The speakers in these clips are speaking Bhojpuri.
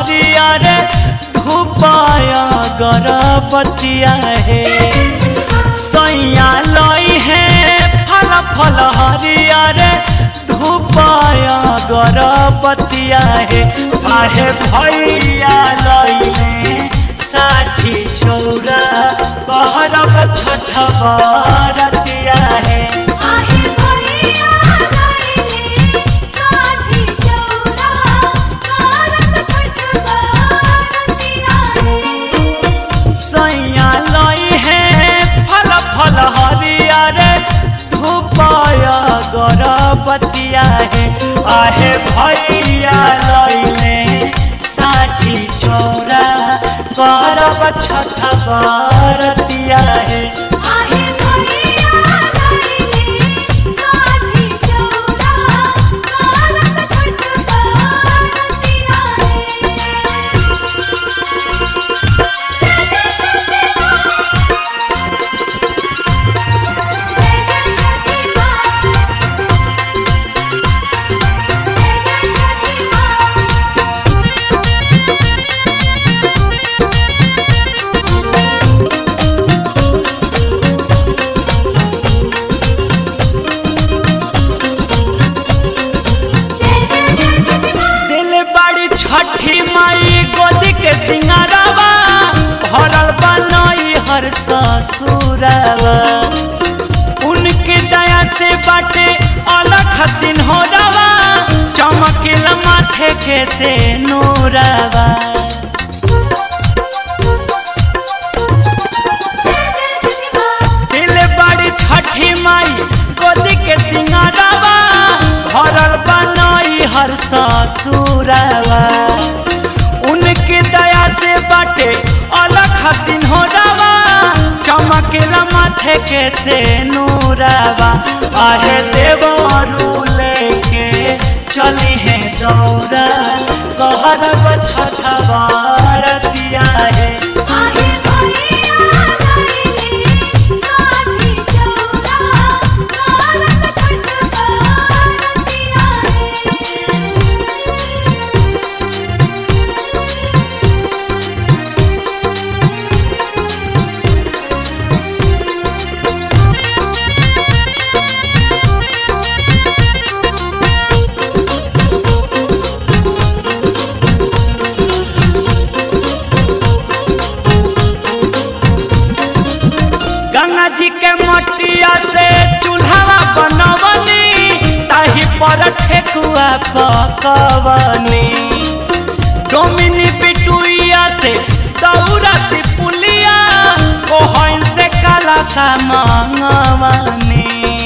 हरियर धूपाया गरबतिया है सैया लई है फल फल हरियर धूपाया गरबतिया है आहे भैया लई है साठी चौरा कहरब छठ बरतिया है आहे भैया लैले साथी चौरा कारक छठ बरतिया रे सैया लई है फल फल हरियर धूपाय गरबतिया है आहे भैया लईले साठी चौरा करब छठ बरतिया है आहे भैया लैले साथी चौरा कारक छठ बरतिया रे जय जय छठी माँ जय जय छठी माँ जय जय छठी माँ जय जय जय छठी माँ दिल बड़ी छठी माई गोदी के सिंगारवा भरल बनई हर ससुरवा उनके दया से बाटे अलग हसीन हो रवा चमकिल माथे के से नूरवा जय जय छठी माँ दिल बड़ी छठी माई गोदी के सिंगारवा भरल बनई हर ससुरवा उनके दया से बाटे अलग हसीन हो रवा चमकेला माथे के से नूरवा आहे देवरू लेके चली है दौड़ा कहरब छठ बरतिया है आहे भैया लैले साथी चौरा कारक छठ बरतिया रे गंगा जी के मटिया से चूल्हा बनवनी ताही पर ठेकुआ पकवनी डोमिनी बिटुइया से दौरा से पुलिया कोहन से काला सा मंगवनी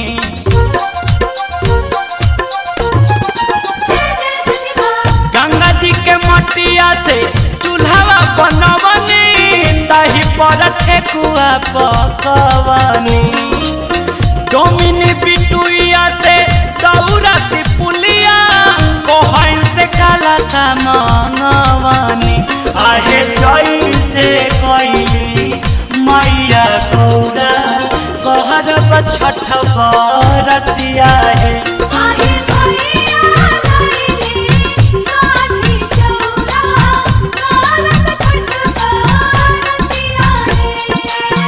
जय जय छठी माँ गंगा जी के मटिया से चूल्हा बनवनी ताही पर ठेकुआ पकवनी डोमिनी बिटुइया से दौरा से पुलिया कोहन से काला सा मंगवनी आहे जई से कैली मैया गौरा कहरब छठ बरतिया है आहे भैया लैले साथी चौरा कारक छठ बरतिया रे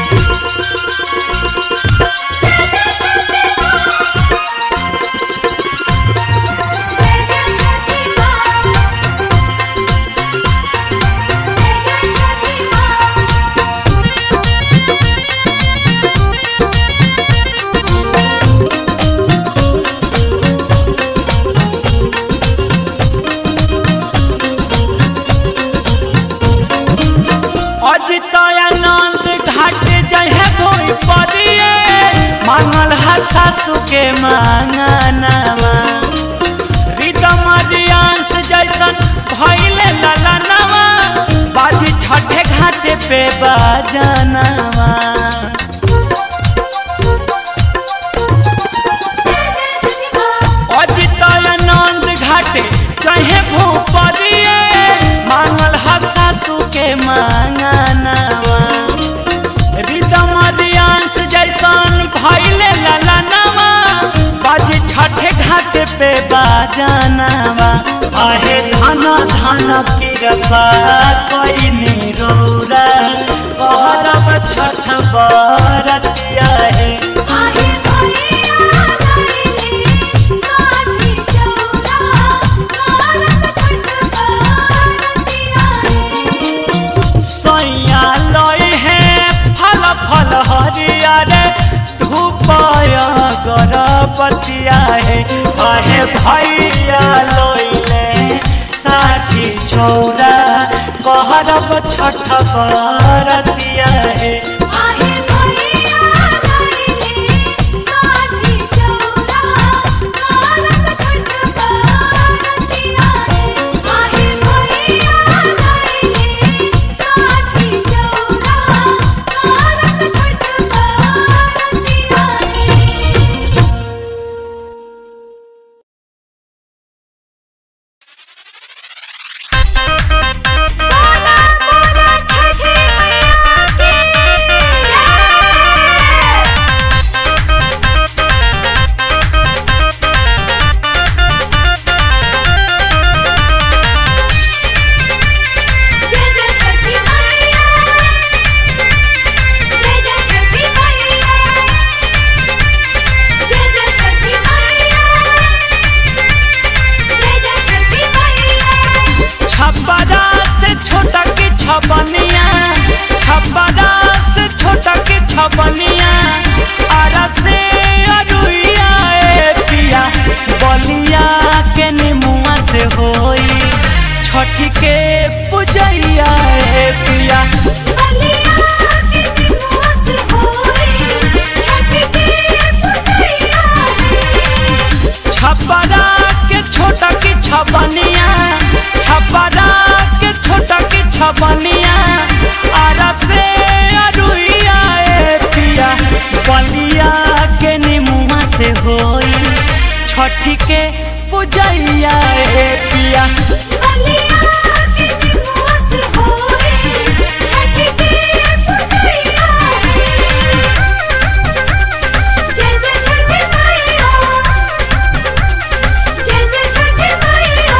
जय जय छठी माँ जय जय छठी माँ जय जय छठी माँ अजितानंद घाट जहे भोई परिए मांगल हा सासू के मांगनवा रिदम रियांश जैसन भैले ललनवा बाजी छठे घाटे पे बाजनवा जय जय छठी माँ अजितानंद घाटे जहे भूपरिए मांगल हा सासू के मांगनवा रिदम रियांश जैसन भैले ललनवा बाजी छठे घाट पे बाजनवा आहे धन धन किरपा कइनी रौरा कहरब छठ बरतिया हे आहे भैया लैली साथी चौरा कारत छठ बरतिया रे सैया लई हे फल फल हरियर धूपय गरबतिया हे आहे भैया लइले साथी चौरा कहरब छठ बरतिया हे आहे भैया लैली साथी चौरा कारत छठ बरतिया रे आहे भैया लैली साथी चौरा कारत छठ बरतिया रे बोला बोला छठी मैया की जय जय जय छठी मैया जय जय छठी मैया जय जय छठी मैया जय जय छठी मैया छपरा से छोटा की छपनिया छपरा से छोटा की छपनिया आरा से अरुइया ए पिया बलिया के निमुआ से होई छठी के पूजैया ए पिया बलिया के निमुआ से होई छठ के पूजैया रे छपरा के छोटा की छपनिया छपरा के छोटा की छपनिया आरा से अरुइया ए पिया बलिया के निमुआ से होई छठी के पूजैया ए पिया बलिया के निमुआ से होई छठ के पूजैया रे जय जय छठी मैया जय जय छठी मैया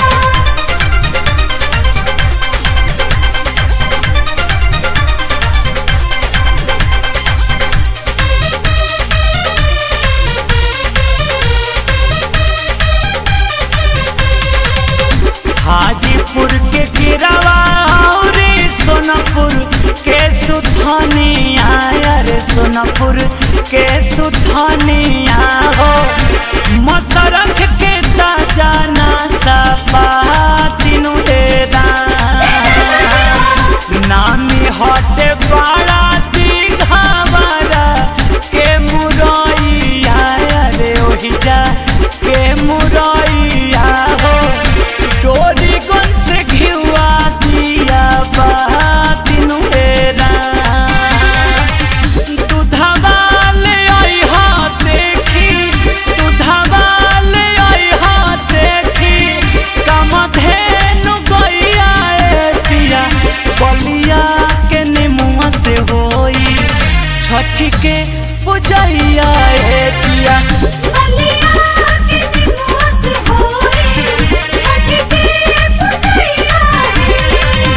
हाजीपुर के गिरावा और सोनापुर के सुथनिया रे सोनापुर के सुथनिया हो मसरख के ताजा ना सपा तीनू डेरा नामी हटे बड़ा दिघावरा के मुरैया रे ओहि जा के मुरैया हो डोरी गन से घिवा दिया बातिनु हेरा दूधवा ले आई हा देखी दूधवा ले आई हा देखी कम धेनु गैया ए पिया बलिया के निमुआ से होई छठी के पूजैया ए पिया बलिया के निमुआ से होई छठ के पूजैया रे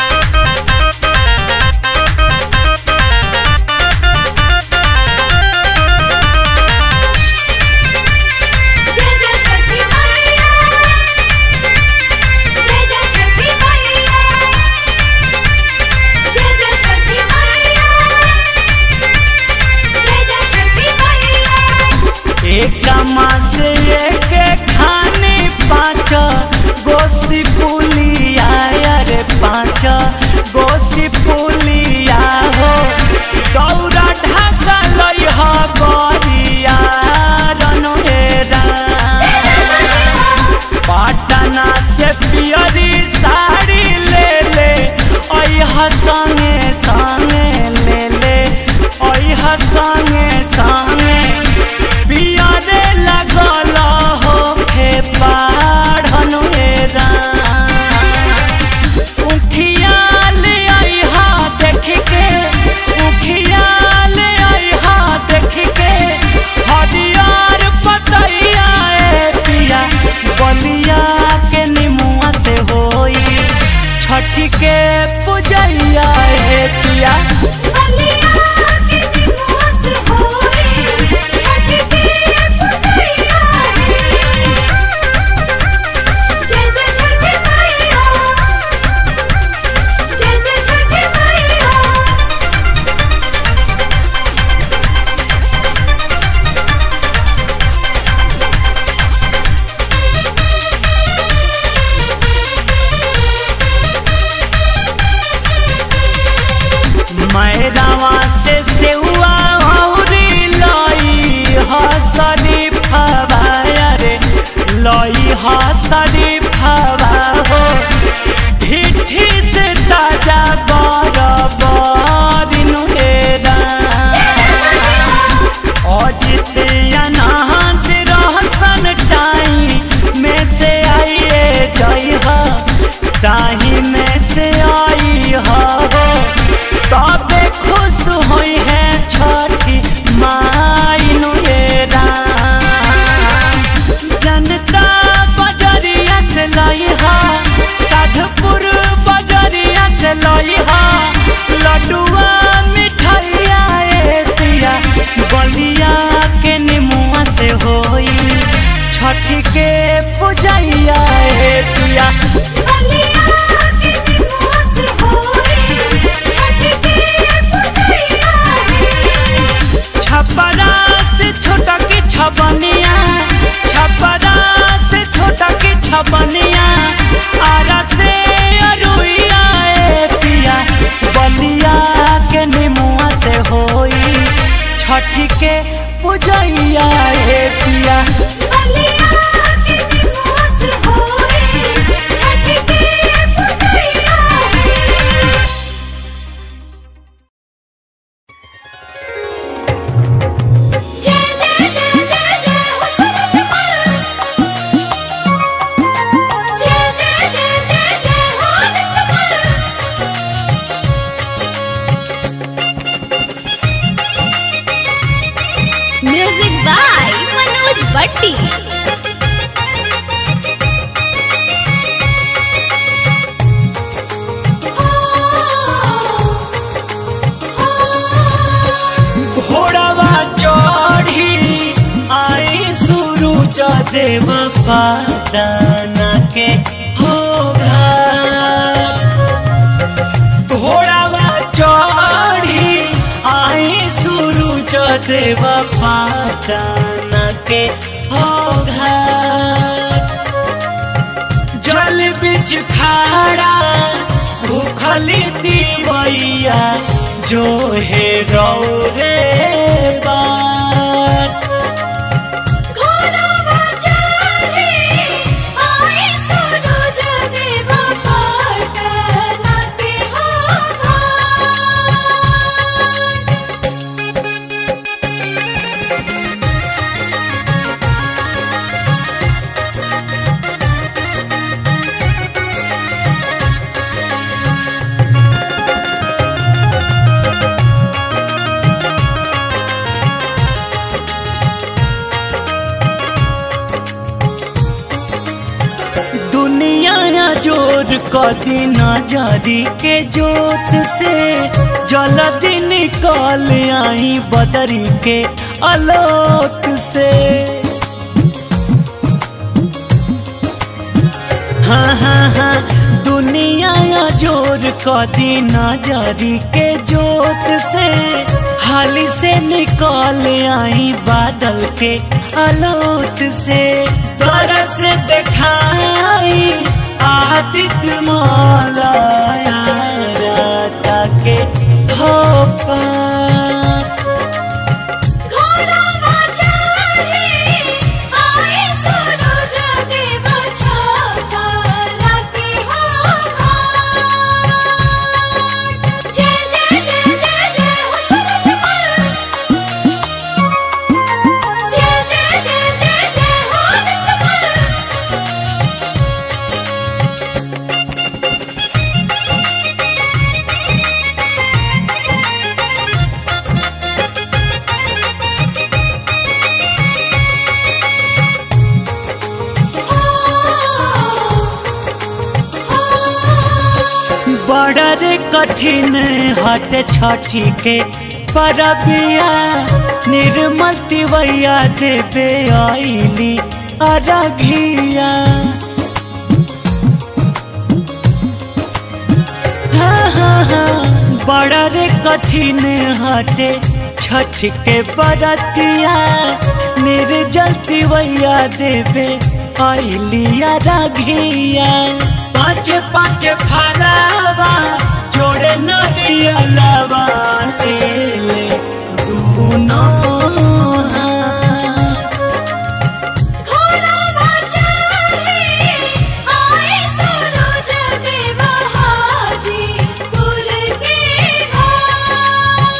जय जय छठी मैया जय जय छठी मैया जय जय छठी मैया जय जय छठी मैया एक मास एक खाने पाँच गोसी पुलिया रे पाँच गोसी पुलिया हो गौरा ढाका लई ह गरिया रनहेरा पटना से पियरी साड़ी ले ले अह संगे संगे ले ले अह संगे संगे पियरे लगल छठ के पूजैया हे पिया बलिया के निवास होए छठ के पूजैया है जय जय जय जय जय हो सूरज मल जय जय जय जय जय हो निकमल म्यूजिक बाय मनोज भट्टी घोड़वा चढ़ी आई सूरज देव पाटना के हो घाट। घोड़ावा चढ़ी आई सूरज देव पाटना के हो घाट। जल बिच खाड़ा भूखली दीवैया जो है रौरे बात घोड़वा चढ़े आए सूरज देव पाटना के हो घाट दुनिया जोर कदी नजरी के जोत से जल्दी निकल आई बदरी के अलोक से हाँ हाँ हाँ दुनिया जोर कदी नजरी के जोत से हाली से निकल आई बादल के अलोत से तरस दिखाई आदित्य मौलाया के हो पार घोड़वा चढ़े आए सूरज देव छापरा के हो घाट जय जय जय जय जय हो सूरज मल जय जय जय जय जय हो निकमल बड़ा रे कठिन हट छठी के परबिया निर्मल तिवैया देवे आईली अरघिया हाँ हाँ हाँ बड़ा रे कठिन हटे छठ के बरतिया निर्जल तिवैया देवे आइलिया राघिया पाँच पाँच फरावा जोड़े नरियलवा ले दूनों हाथ। घोड़वा चढ़े आए सूरज देव हाजीपुर के घाट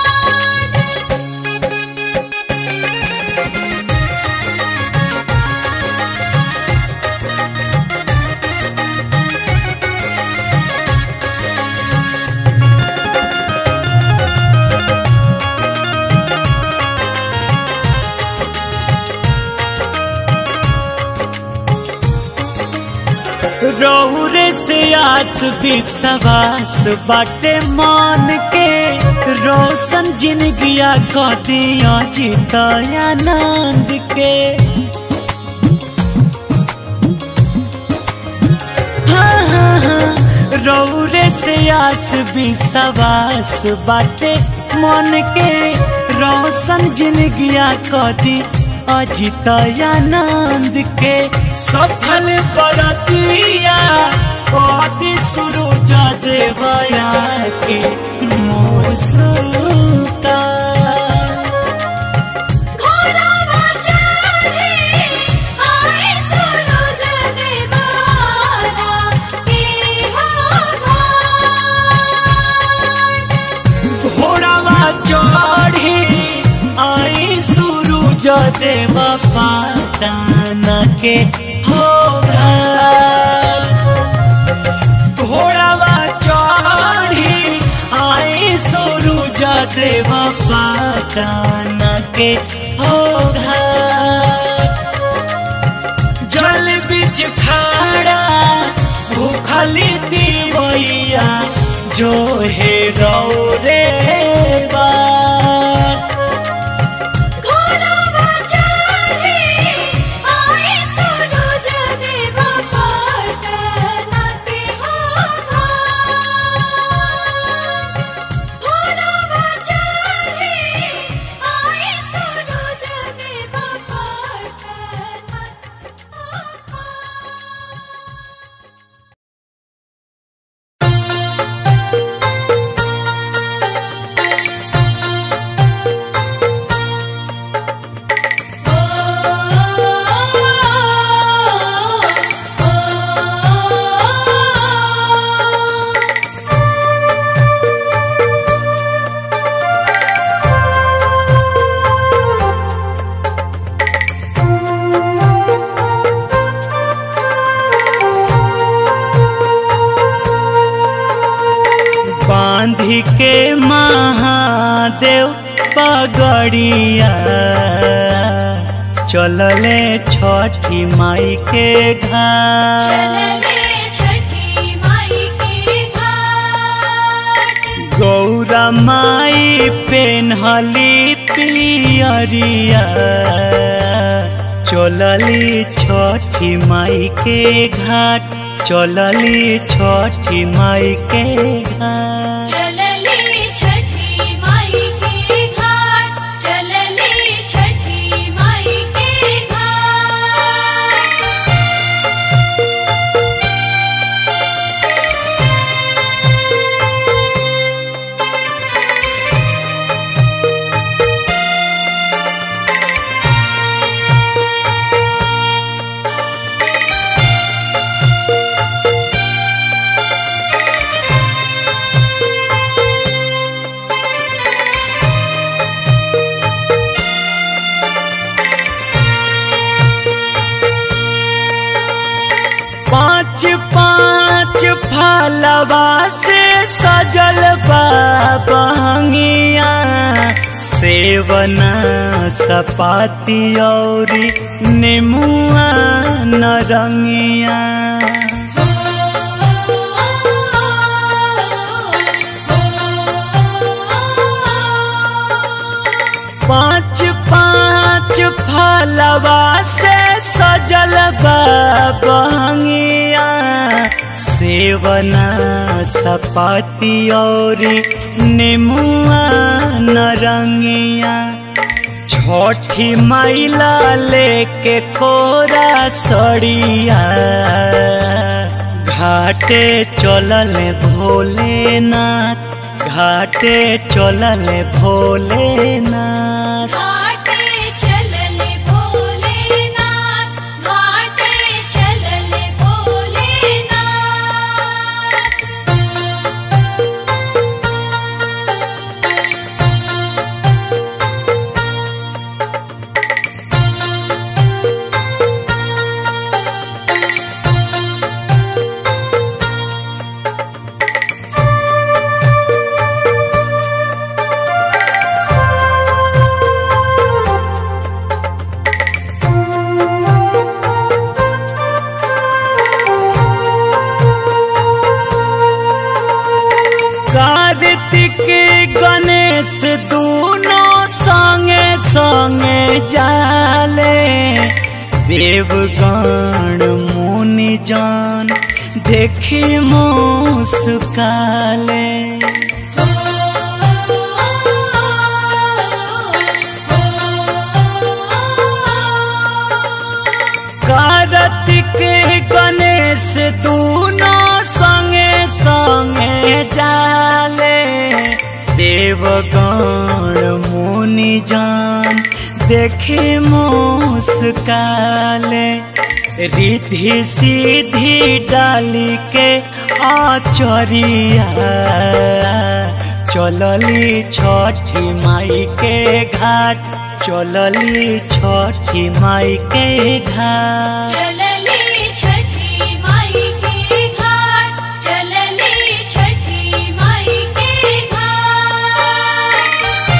रौरे से आस विश्वास बाटे मान के रोशन जिंदगिया को दिया जीतानंद के हाँ हाँ हाँ रौरे से आस विश्वास बाटे मन के रोशन जिंदगिया को दी अजितयानंद के सफल बरतिया पति सूरज देवया के मोसुता चढ़ी आई सूरज देव पाटन के हो घोड़ावा चढ़ी आई सूरज देव पाटन के हो जल बिच खाड़ा भूखली दीवैया जो हे रे बात घोड़ावा चढ़ी आई सूरज देव पाटन के हो घाट। घोड़ावा चढ़ी आई सूरज देव पाटन हो घाट। बांधी के महादेव पगड़िया चलले छठी माई के घाट चलले छठी माई के घाट गौरा माई पेन्हली पियरिया चलली छठी माई के घाट चलली छठी माई के घाट चलले छठी माई के घाट चलले छठी माई के घाट पाँच पाँच फलवा से सजल बा बहंगिया सेवना सपाती और नेमुआ नरंगिया पाँच पाँच फलवा से सजल बा बहंगिया सेवना सपाती और नेमुआ नरंगिया छठी मैला लेके कोरा सड़िया घाटे चलल भोलेनाथ घाटे चलल भोलेनाथ घाटे चलले भोलेनाथ घाटे चलले भोलेनाथ कार्तिक गणेश दोनों संगे संगे जाले देवगण मुनि जान देखी मुस्काले कार्तिक गणेश दोनों संगे संगे जाले देवगण मुनि जान देखे मुस्काले रिधि सीधी डाली के आचरिया चलली छठी माई के घाट चलली छठी माई के घाट चलली छठी माई के घाट चलली छठी माई के घाट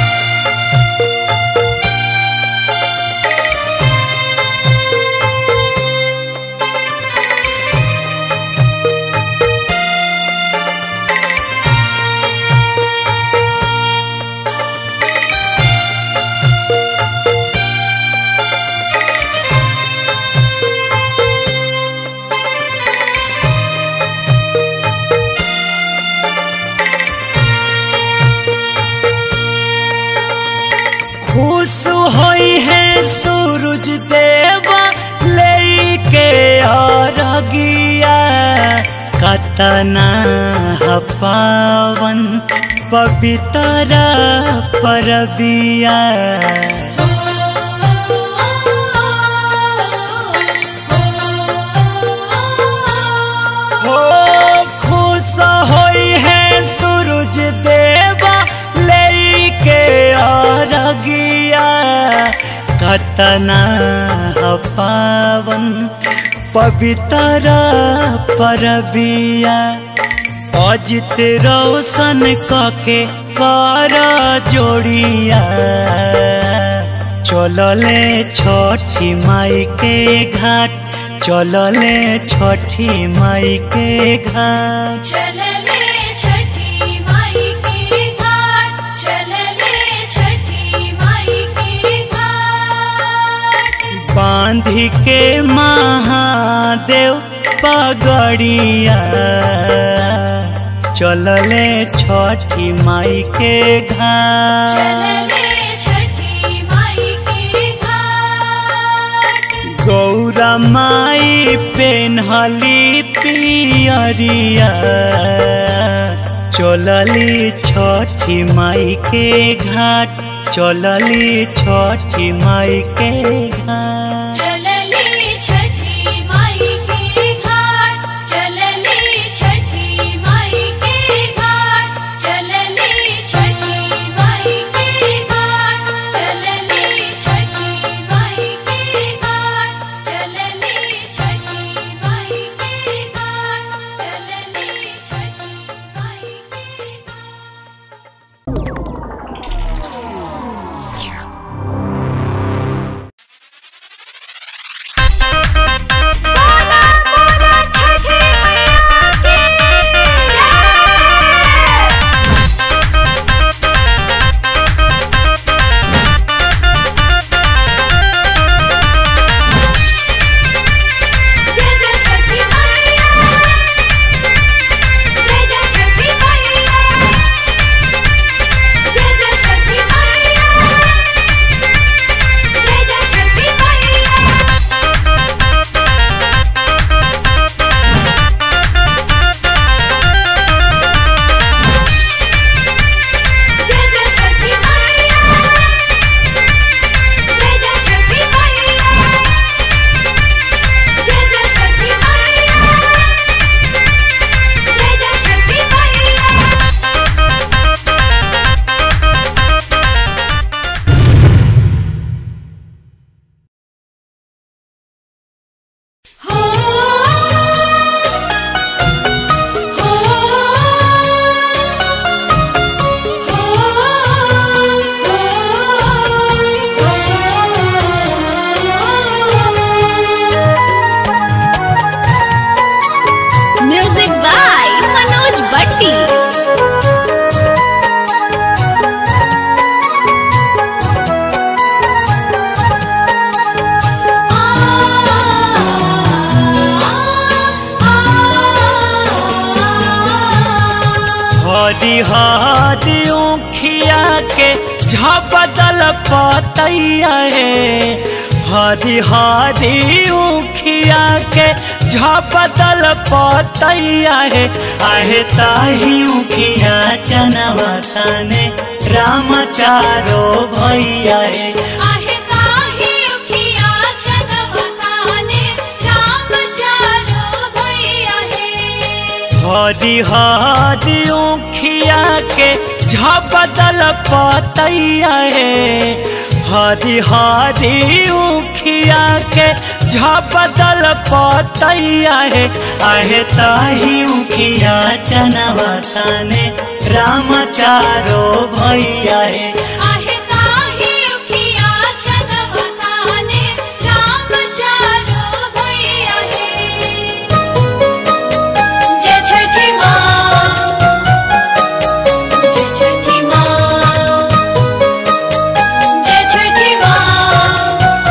खुश होई है सूरज देवा लेके अरगिया कतना ह पावन पवित्र परबिया हो खुश होई है सूरज देवा लेके अरगिया कतना ह पावन पवित्र परबिया अजित रोशन कके कर जोड़िया चलले छठी माई के घाट चलले छठी माई के घाट चलले छठी माई के घाट चलले छठी माई के घाट बांधी के महादेव पगड़िया चलले छठी माई के घाट चलले छठी माई के घाट गौरा माई पेन्हली पियरिया चलली छठी माई के घाट चलली छठी माई के घाट चलले छठी माई के घाट चलले छठी माई के घाट चलले छठी माई के घाट चलले छठी माई के घाट चलले छठी माई के घाट चलले छठी माई के घाट जय जय छठी मैया जय जय छठी मैया जय जय छठी मैया जय जय छठी मैया जय जय छठी मैया जय जय छठी मैया जय जय छठी मैया जय जय छठी मैया हो हो म्यूजिक बाय मनोज बट्टी हरी हरी ऊखिया के झपदल पतैया है हरी हरी ऊखिया के झपदल पतैया है आहे ताही ऊखिया चनवा ताने राम चारो भैया है आहे ताही उखिया छनवताने राम चारो भैया हे हरी हरी ऊखिया के झपदल पतैया हे हरी हरी उखिया के झपदल पतैया हे आहे ताही उखिया चनवा ताने राम चारो भैया हे आहे ताही उखिया छनवताने राम चारो भैया हे जय छठी माँ जय छठी माँ जय छठी माँ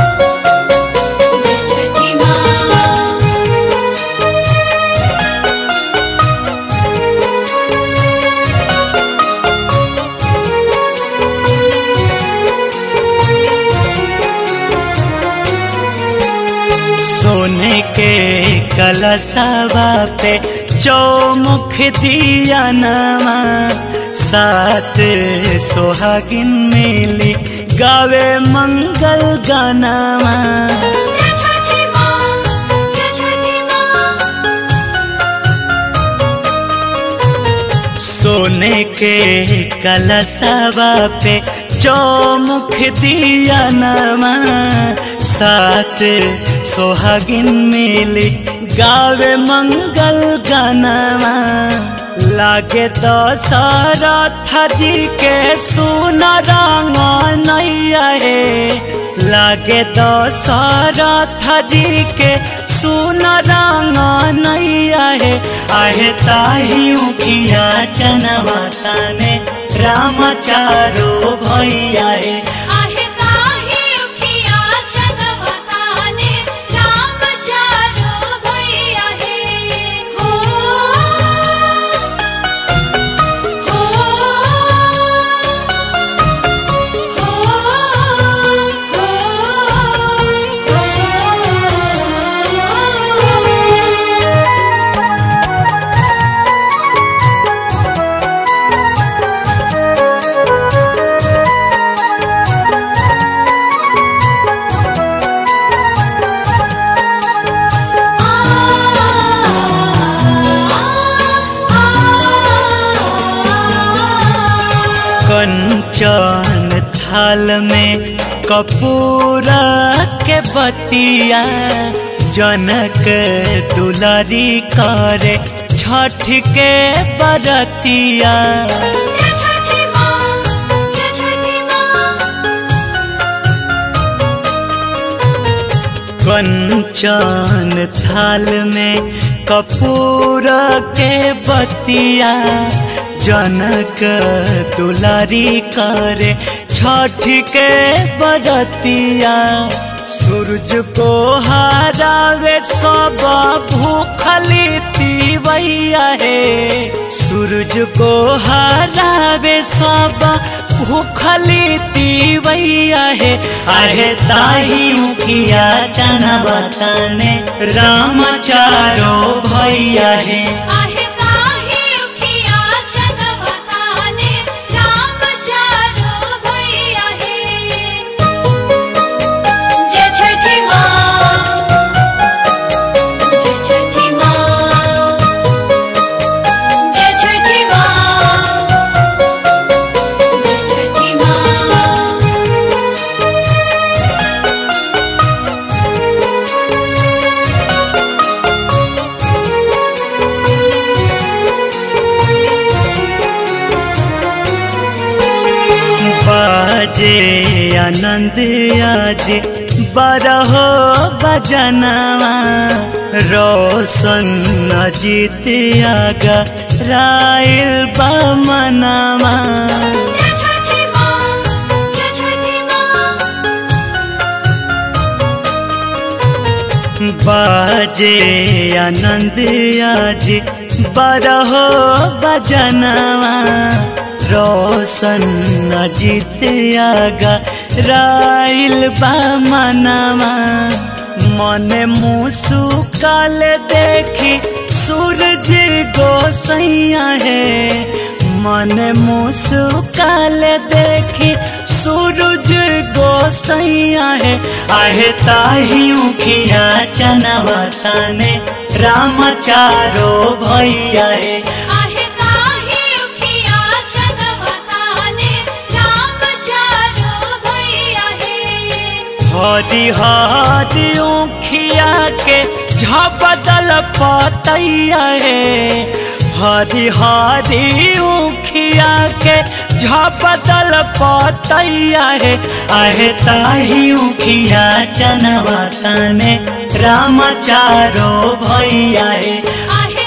जय छठी माँ सोने के कलशवा पे चौमुख दिया नवा सात सोहागिन मिली गावे मंगल गानावा जय छठी माँ जय छठी माँ सोने के कलशवा पे चौमुख दिया नवा सात सोहागिन मिली गावे मंगल गानावा लागे दशरथ जी के सुन रंग नैया हे लागे दशरथ जी के सुन रंग नैया हे आहे ताही उखिया चनवा ताने राम चारो भैया हे आहे ताही उखिया छनवताने राम चारो भैया हे हो हो हो हो कंचन थाल में कपूर के बतिया जनक दुलारी करे छठ के बरतिया जय छठी माँ जय छठी माँ कंचन थाल में कपूर के बतिया जनक दुलारी करे छठ के बरतिया सूरज को हरावे सब भूखली तीवैया हे सूरज को हरावे सब भूखली तीवैया हे आहे ताही मुखिया चनवा तने राम चारो भैया हे आहे ताही उखिया छनवताने राम चारो भैया हे जय छठी माँ जय छठी माँ जय छठी माँ जय छठी माँ बाजे आनंद आज बरहो बजनवा रोशन अजीत आगा रायल बमनवा जय छठी माँ जय छठी माँ बाजे आनंद आज बरहो बजनवा रोशन अजीत आगा राइल बमनवा मन मुसुकाल देखी सूरज गोसैया है मन मुसुकाल देखी सूरज गोसैया है आहे ताही उखिया चनवा तने राम चारो भैया है आहे ताही उखिया छनवता हरी हरी उखिया के झपदल पतैया रे हरी हरी उखिया के झपदल पतैया रे आहे ताही उखिया चनवा तने राम चारो भैया रे आहे